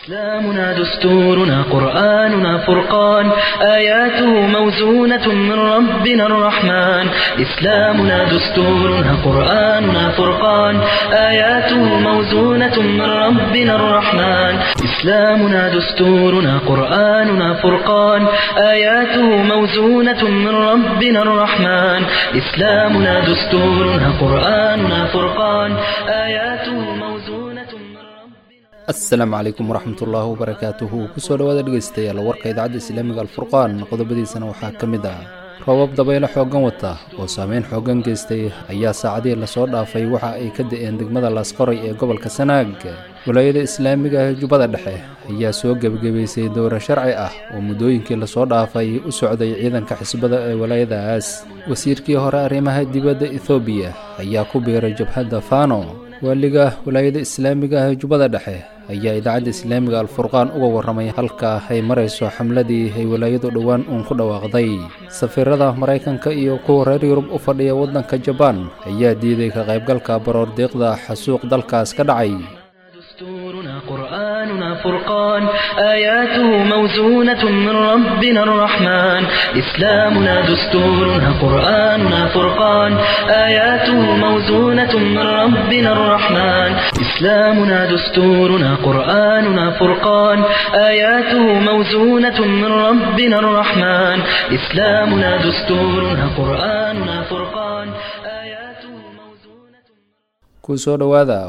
إسلامنا دستورنا قرآننا فرقان آياته موزونة من ربنا الرحمن إسلامنا دستورنا قرآننا فرقان آياته موزونة من ربنا الرحمن إسلامنا دستورنا قرآننا فرقان آياته موزونة من ربنا الرحمن إسلامنا دستورنا قرآننا فرقان آياته موزونة من ربنا asalaamu calaykum waraxmatullaahi wabarakaatuhu kusoo dhawaada dhegeystayaal warka idaacadda islaamiga alfurqaan qodobadiisana waxaa ka mid ah roobab dabaylo xooggan wata oo saameyn xooggan geystay ayaa saacadihii lasoo dhaafay waxa ay ka da-een degmada laasqoray ee gobolka sanaag walaayada islaamiga ee jubbada dhexe ayaa soo gebagabaysay dowro sharci ah oo muddooyinkii lasoo dhaafay u socday ciidanka xisbada ee walaayadaas wasiirkii hore arrimaha dibadda ethoobiya ayaa ku biiray jabhadda fano waaliga walaayada islaamiga ah ee jubbada dhexe ayaa idaacadda islaamiga alfurqaan uga warramay halka ay marayso xamladii ay walaayadu dhowaan uun ku dhawaaqday safiirada maraykanka iyo kuwa reer yurub u fadhiya waddanka jabaan ayaa diiday ka qaybgalka baroor deeqda xasuuq dalkaas ka dhacay دستورنا قرآننا فرقان آياته موزونة من ربنا الرحمن إسلامنا دستورنا قرآننا فرقان آياته موزونة من ربنا الرحمن إسلامنا دستورنا قرآننا فرقان آياته موزونة من ربنا الرحمن إسلامنا دستورنا قرآننا فرقان آياته موزونة kusoo dhowaada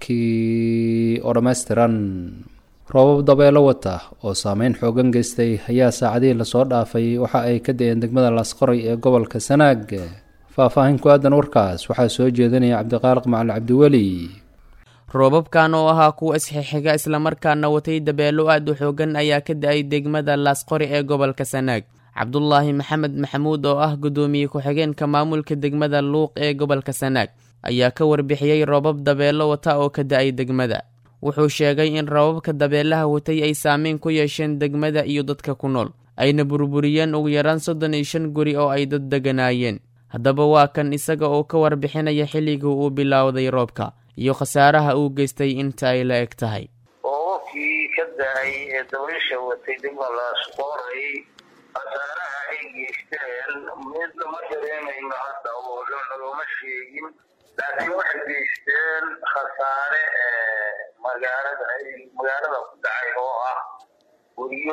warkii oo dhammaystiran roobab dabeelo wata oo saameyn xoogan geystay ayaa saacadihii lasoo dhaafay waxa ay ka da-een degmada laasqoray ee gobolka sanaag faah-faahin ku aadan warkaas waxaa soo jeedinaya cabdiqaaliq macali cabdiweli roobabkan oo ahaa kuwa isxixiga islamarkaana watay dabeelo aad u xoogan ayaa ka da-ay degmada laasqori ee gobolka sanaag cabdulaahi maxamed maxamuud oo ah guddoomiye ku-xigeenka maamulka degmada luuq ee gobolka sanaag ayaa ka warbixiyey roobab dabeelo wata oo ka da-ay degmada wuxuu sheegay in roobabka dabeelaha watay ay saameyn ku yeesheen degmada iyo dadka ku nool ayna burburiyeen ugu yaraan soddon iyo shan guri oo ay dad deganaayeen haddaba waa kan isaga oo ka warbixinaya xilligii uu bilowday roobka iyo khasaaraha uu geystay inta ay la eg tahay roobabkii ka da-ay ee dabaysha watay degmada laasqoray khasaaraha ay geysteen mid lama dareemayno hadda oo looma sheegin laakiin waxay geysteen khasaare magaalada magaalada ku dhacay oo ah guryo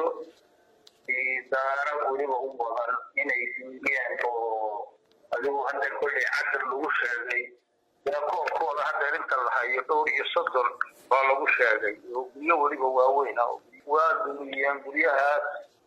daara weliba u badan inay siiyeen oo adigu hadda kolley cadar lagu sheegay koobkooda hadda inta la hayo dhowr iyo soddon baa lagu sheegay oo guryo weliba waaweyn ah waa dumiyeen guryahaas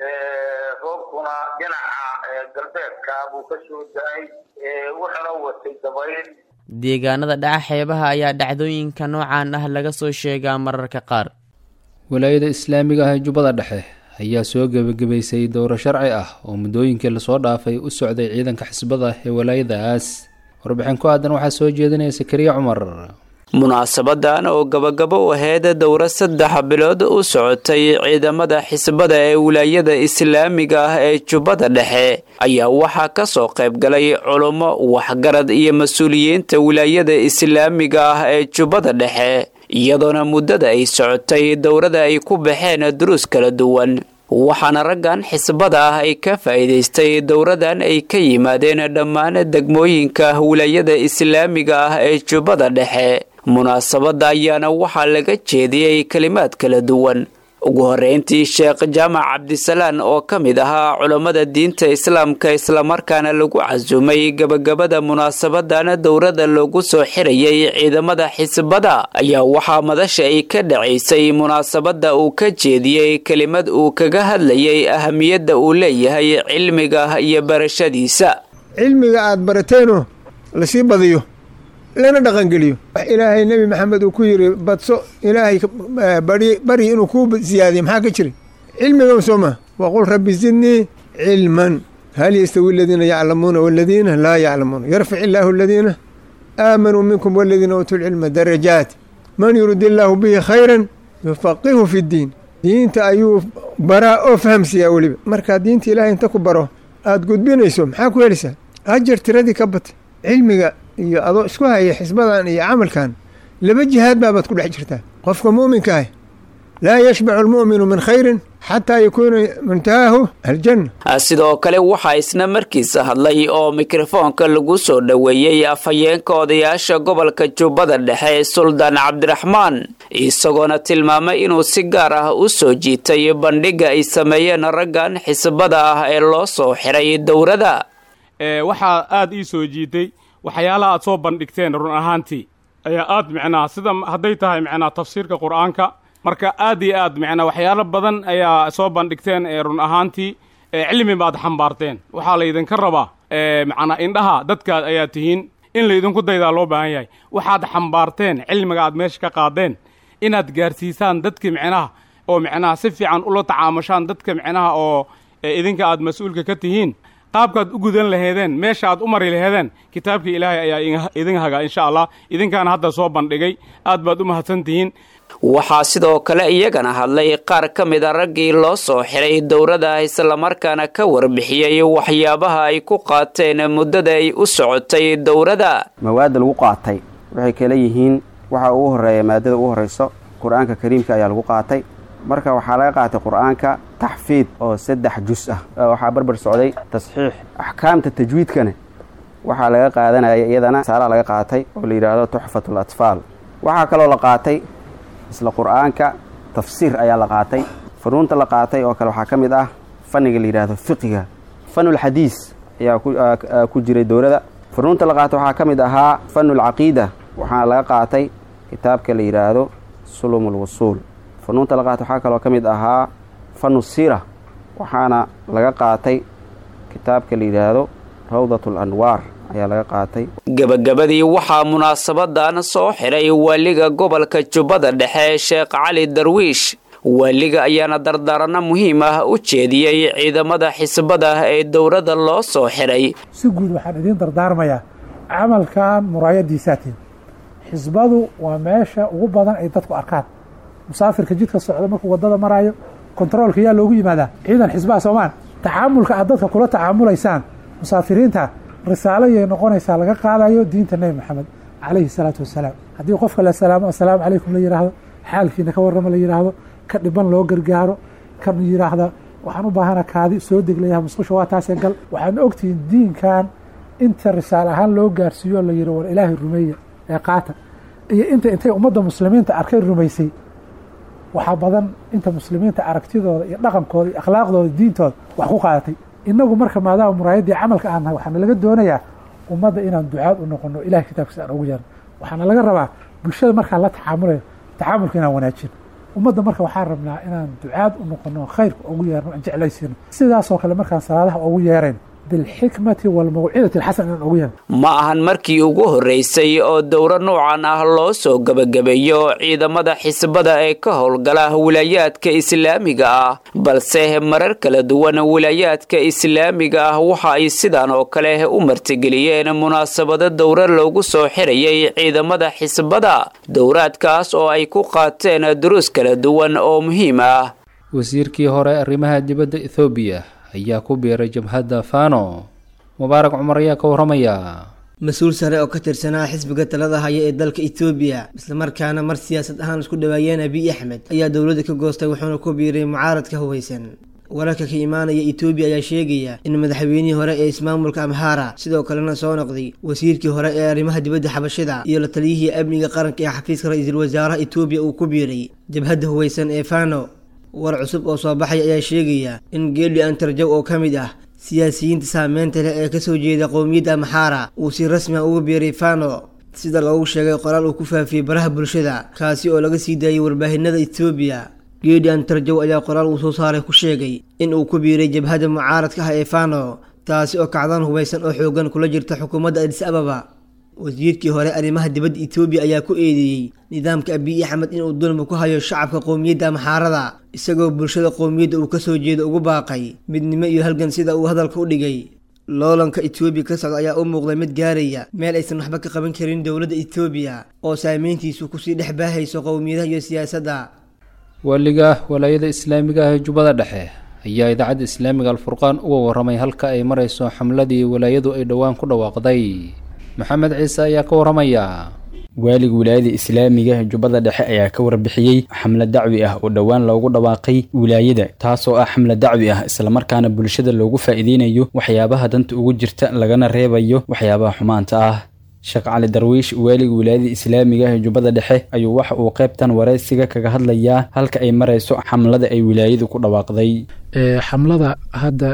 roobkuna dhinaca galbeedka buu ka soo da-ay wuxuna watay dabayl deegaanada dhaca xeebaha ayaa dhacdooyinka noocan ah laga soo sheegaa mararka qaar walaayada islaamiga ah ee jubbada dhexe ayaa soo gebagabaysay dowro sharci ah oo muddooyinkii lasoo dhaafay u socday ciidanka xisbada ee walaayadaas warbixin ku aadan waxaa soo jeedinaya sakariya cumar munaasabadan oo gabagabo u ahayd dowro saddex bilood u socotay ciidamada xisbada ee wilaayada islaamiga ah ee jubbada dhexe ayaa waxaa ka soo qayb galay culummo waxgarad iyo mas-uuliyiinta wilaayada islaamiga ah ee jubbada dhexe iyadoona muddada ay socotay dowrada ay ku baxeen duruus kala duwan waxaana raggan xisbada ah ay ka faa'iidaystay dowradan ay ka yimaadeen dhammaan degmooyinka wilaayada islaamiga ah ee jubbada dhexe munaasabadda ayaana waxaa laga jeediyey kelimaad kala duwan ugu horreyntii sheekh jaamac cabdisalaan oo ka mid ahaa culammada diinta islaamka islamarkaana lagu casuumay gebagabada munaasabadan dowrada loogu soo xirayay ciidamada xisbada ayaa waxaa madasha ay ka dhacaysay munaasabadda uu ka jeediyey kelimad uu kaga hadlayay ahamiyadda uu leeyahay cilmiga iyo barashadiisa cilmiga aad barateeno lasii badiyo lana dhaqangeliyo wax ilaahay nebi maxamed uu ku yiri badso ilaahay bari inuu kuu siyaadiyo maxaa ka jira cilmigan soo maa waqul rabbi zidnii cilman hal yastawi aladiina yaclamuuna waladiina laa yaclamuuna yarfic illaahu aladiina aamanuu minkum waladiina uutuu lcilma darajaat man yurid illaahu bihi khayran yufaqihu fi ddiin diinta ayuu baraa oo fahamsiiyaa weliba markaa diinta ilahay inta ku baro aada gudbinayso maxaa ku helaysaa ajar tiradii ka batay cilmiga iyo adoo isku haya xisbadan iyo camalkan laba jihaad baabaad ku dhex jirtaa qofka muuminka ah laa yashbacu almu'minu min khayrin xataa yakuuna muntahaahu aljanna sidoo kale waxaa isna markiisa hadlay oo mikrofoonka lagu soo dhoweeyey afhayeenka odayaasha gobolka jubbada dhexe suldaan cabdiraxmaan isagoona tilmaamay inuu si gaar ah u soo jiitay bandhigga ay sameeyeen raggan xisbada ah ee loo soo xiray dowrada waxaa aad ii soo jiitay waxyaalaha aad soo bandhigteen run ahaantii ayaa aad micnaa sida hadday tahay micnaa tafsiirka qur-aanka marka aad iyo aad micnaa waxyaalo badan ayaa soo bandhigteen ee run ahaantii cilmi baad xambaarteen waxaa laydinka rabaa macnaa indhaha dadkaad ayaa tihiin in laydinku daydaa loo baahan yahay waxaad xambaarteen cilmiga aad meesha ka qaadeen inaad gaarsiisaan dadka micnaha oo micnaha si fiican ula tacaamushaan dadka micnaha oo idinka aad mas-uulka ka tihiin qaabkaad u gudan laheedeen meesha aad u mari laheedeen kitaabkii ilaahay ayaa idin hagaa insha allah idinkaana hadda soo bandhigay aad baad u mahadsan tihiin waxaa sidoo kale iyagana hadlay qaar ka mid a raggii loo soo xiray dowrada islamarkaana ka warbixiyey waxyaabaha ay ku qaateen muddada ay u socotay dowrada mawaadda lagu qaatay waxay kala yihiin waxa ugu horreeya maadada ugu horrayso qur-aanka kariimka ayaa lagu qaatay marka waxaa laga qaatay qur-aanka taxfiid oo saddex jus ah waxaa barbar socday tasxiix axkaamta tajwiidkana waxaa laga qaadanaya iyadana saalaa laga qaatay oo la yidhaahdo tuxfatul atfaal waxaa kaloo la qaatay isla qur-aanka tafsiir ayaa la qaatay funuunta la qaatay oo kale waxaa ka mid ah fanniga la yidhaahdo fiqiga fanulxadiis ayaa ku jiray dowlada funuunta la qaatay waxaa ka mid ahaa fanulcaqiida waxaana laga qaatay kitaabka la yidhaahdo sulum lwusuul funuunta la qaatay waxaa kaloo ka mid ahaa fanu siira waxaana laga qaatay kitaabka la yidhaahdo rawdat alanwaar ayaa laga qaatay gebagabadii waxaa munaasabadan soo xiray waaliga gobolka jubbada dhexe sheekh cali darwiish waaliga ayaana dardaaranno muhiim ah u jeediyey ciidamada xisbada ee dowladda loo soo xiray si guud waxaan idiin dardaarmayaa camalkan muraayadiisaatiin xisbadu waa meesha ugu badan ay dadku arkaan musaafirka jidka socda markuu wadada maraayo kontaroolka yaa loogu yimaadaa ciidan xisbaha soomaan tacaamulka aad dadka kula tacaamulaysaan musaafiriinta risaalo yay noqonaysaa laga qaadayo diinta nebi maxamed calayhi salaatu wasalaam haddii qofka la salaamo assalaamu calaykum la yidhaahdo xaalkiina ka warrama la yidhaahdo ka dhiban loo gargaaro kan yidhaahda waxaan u baahana kaadi soo deglayaha musqusha waa taasee gal waxaan ogtihiin diinkan inta risaal ahaan loo gaarsiiyo la yidhi war ilaahay rumeeya ee qaata iyo inta intay ummadda muslimiinta arkay rumaysay waxaa badan inta muslimiinta aragtidooda iyo dhaqankooda iyo akhlaaqdooda diintooda wax ku qaadatay inagu marka maadaama muraayaddii camalka aan nahay waxaana laga doonayaa ummadda inaan ducaad u noqono ilahay kitaabkiisa aan ugu yeerno waxaana laga rabaa bulshada markaan la tacaamulayo tacaamulka inaan wanaajino ummadda marka waxaan rabnaa inaan ducaad u noqono khayrka ugu yeerno aan jeclaysiino sidaasoo kale markaan salaadaha ugu yeerayno bilxikmati walmawcidati alxasan inaan ugu yeerno ma ahan markii ugu horreysay oo dowro noocan ah loo soo gebagabeeyo ciidamada xisbada ee ka howlgala wilaayaadka islaamiga ah balse marar kala duwan wilaayaadka islaamiga ah waxa ay sidan oo kale u martigeliyeen munaasabado dowro loogu soo xirayay ciidamada xisbada dowraadkaas oo ay ku qaateen duruus kala duwan oo muhiim ah wasiirkii hore arrimaha dibadda ethoobiya ayaa ku biiray jabhadda fano mubaarak cumar ayaa ka warramaya mas-uul sare oo ka tirsanaa xisbiga talada haya ee dalka etoobiya islamarkaana mar siyaasad ahaan isku dhawaayeen abiy axmed ayaa dowladda ka goostay wuxuuna ku biiray mucaaradka hubaysan wararka ka imaanaya etoobiya ayaa sheegaya in madaxweynihii hore ee ismaamulka amhara sidoo kalena soo noqday wasiirkii hore ee arrimaha dibadda xabashida iyo la taliyihii amniga qaranka ee xafiiska ra-iisul wasaaraha etoobiya uu ku biiray jabhadda hubaysan ee fano war cusub oo soo baxay ayaa sheegaya in geeli antarjow oo ka mid ah siyaasiyiinta saameynta leh ee kasoo jeeda qowmiyadda amxaara uu si rasmi ah uga biiray fano sida loogu sheegay qoraal uu ku faafiyey baraha bulshada kaasi oo laga sii daayay warbaahinada etoobiya geeli antarjow ayaa qoraal uu soo saaray ku sheegay in uu ku biiray jabhadda mucaaradka ah ee fano taasi oo kacdaan hubaysan oo xoogan kula jirta xukuumadda adis ababa wasiirkii hore arrimaha dibadda etoobiya ayaa ku eedeeyey nidaamka abiy axmed inuu dulmi ku hayo shacabka qowmiyadda amxaarada isagoo bulshada qowmiyadda uu kasoo jeedo ugu baaqay midnimo iyo halgan sida uu hadalka u dhigay loolanka etoobiya ka socda ayaa u muuqday mid gaaraya meel aysan waxba ka qaban karin dowladda etoobiya oo saameyntiisu kusii dhex baahayso qowmiyadaha iyo siyaasadda waaliga walaayada islaamiga ah ee jubbada dhexe ayaa idaacadda islaamiga alfurqaan uga warramay halka ay marayso xamladii walaayadu ay dhowaan ku dhawaaqday maxamed ciise ayaa ka warramaya waaliga wilaayada islaamiga jubbada dhexe ayaa ka warbixiyey xamlad dacwi ah oo dhowaan loogu dhawaaqay wilaayada taasoo ah xamlad dacwi ah islamarkaana bulshada loogu faa'iideynayo waxyaabaha danta ugu jirta lagana reebayo waxyaabaha xumaanta ah sheekh cali darwiish waaliga wilaayada islaamiga ee jubbada dhexe ayuu waxa uu qaybtan waraysiga kaga hadlayaa halka ay marayso xamlada ay wilaayadu ku dhawaaqday xamlada hadda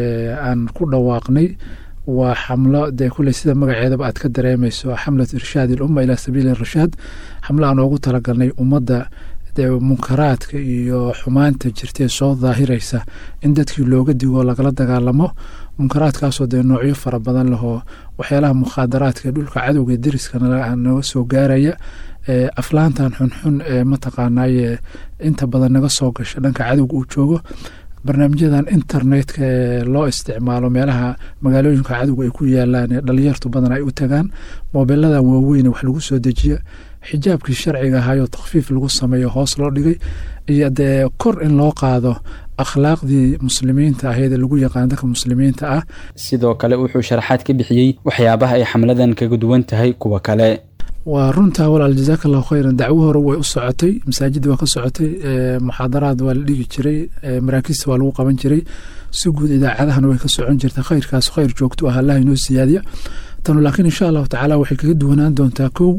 aan ku dhawaaqnay waa xamlo dee kuley sida magaceedaba aad ka dareemayso xamlatu irshaad ilumma ilaa sabiili rashaad xamlo aan oogu talagalnay ummadda dee munkaraadka iyo xumaanta jirtee soo daahiraysa in dadkii looga digo lagala dagaalamo munkaraadkaasoo dee noocyo fara badan lahoo waxyaalaha mukhaadaraadka dhulka cadowga deriska naga soo gaaraya aflaantan xunxun ee mataqaanaaye inta badan naga soo gasha dhanka cadowga uu joogo barnaamijyadan internetka ee loo isticmaalo meelaha magaalooyinka cadowga ay ku yaalaan ee dhalinyartu badan ay u tagaan moobiladan waaweyne wax lagu soo dejiya xijaabkii sharciga ahayoo takfiif lagu sameeyo hoos loo dhigay iyo dee kor in loo qaado akhlaaqdii muslimiinta ahayd ee lagu yaqaan dadka muslimiinta ah sidoo kale wuxuu sharaxaad ka bixiyey waxyaabaha ay xamladan kaga duwan tahay kuwa kale waa runtaa walaal jazaaka allahu khayran dacwo hore way u socotay masaajidda waa ka socotay muxaadaraad waa la dhigi jiray maraakiista waa lagu qaban jiray si guud idaacadahana way ka socon jirta khayrkaas khayr joogto ah allah inoo siyaadiya tanu laakiin insha allahu tacaala waxay kaga duwanaan doontaa kow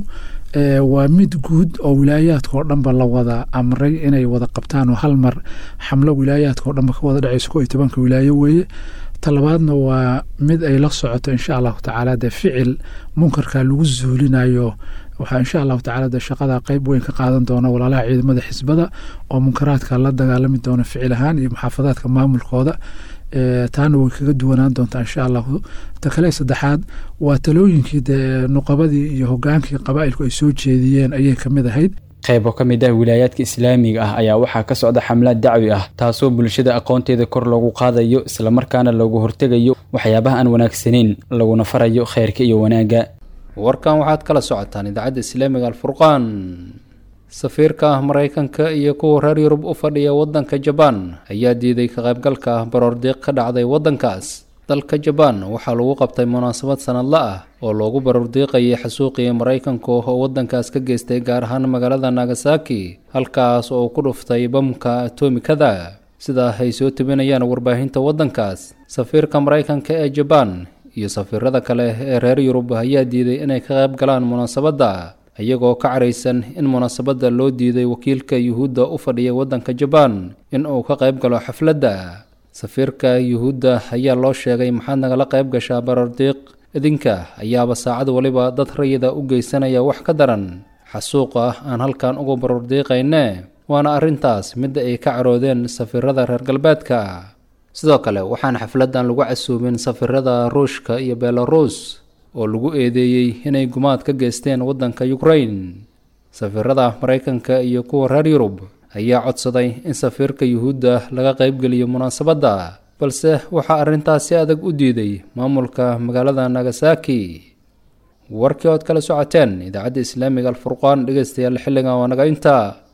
waa mid guud oo wilaayaadka oo dhanba la wada amray inay wada qabtaan oo hal mar xamlo wilaayaadka oo dhanba ka wada dhacayso ko iyo tobanka wilaayo weeye talabaadna waa mid ay la socoto insha allahu tacaala dee ficil munkarka lagu zuulinayo waxaa insha allahu tacala dee shaqada qeyb weyn ka qaadan doona walaalaha ciidamada xisbada oo munkaraadka la dagaalami doona ficil ahaan iyo muxaafadaadka maamulkooda taana way kaga duwanaan doontaa insha allahu ta kale saddexaad waa talooyinkii dee nuqabadii iyo hogaankii qabaa'ilku ay soo jeediyeen ayay kamid ahayd qaybo ka mid ah wilaayaadka islaamiga ah ayaa waxaa ka socda xamlaad dacwi ah taasoo bulshada aqoonteeda kor loogu qaadayo islamarkaana loogu hortegayo waxyaabaha aan wanaagsanayn laguna farayo khayrka iyo wanaagga warkan waxaad kala socotaan idaacadda islaamiga alfurqaan safiirka maraykanka iyo kuwa reer yurub u fadhiya waddanka jabaan ayaa diiday ka qaybgalka baroordiiq ka dhacday waddankaas dalka jabaan waxaa lagu qabtay munaasabad sanadla ah oo loogu baroordiiqayay xasuuqii maraykanku oo waddankaas ka geystay gaar ahaan magaalada nagasaki halkaas oo ku dhuftay bamka atomikada sidaa ay soo tebinayaan warbaahinta waddankaas safiirka maraykanka ee jabaan iyo safiirada kale ee reer yurub ayaa diiday inay ka qayb galaan munaasabadda iyagoo ka caraysan in munaasabadda loo diiday wakiilka yuhuudda u fadhiya waddanka jabaan in uu ka qayb galo xafladda safiirka yuhuudda ayaa loo sheegay maxaad nagala qayb gashaa barordiiq idinka ayaaba saacad waliba dad rayida u geysanaya wax ka daran xasuuq ah aan halkan uga barordiiqayne waana arrintaas midda ay ka caroodeen safiirada reer galbeedka sidoo kale waxaan xafladdan lagu casuumin safiirada ruushka iyo belarus oo lagu eedeeyey inay gumaad ka geysteen waddanka ukrain safiirada maraykanka iyo kuwa reer yurub ayaa codsaday in safiirka yuhuudda laga qaybgeliyo munaasabadda balse waxaa arrintaas si adag u diiday maamulka magaalada nagasaki warkii ood kala socoteen idaacadda islaamiga alfurqaan dhegeystayaal xilligan waa naga intaa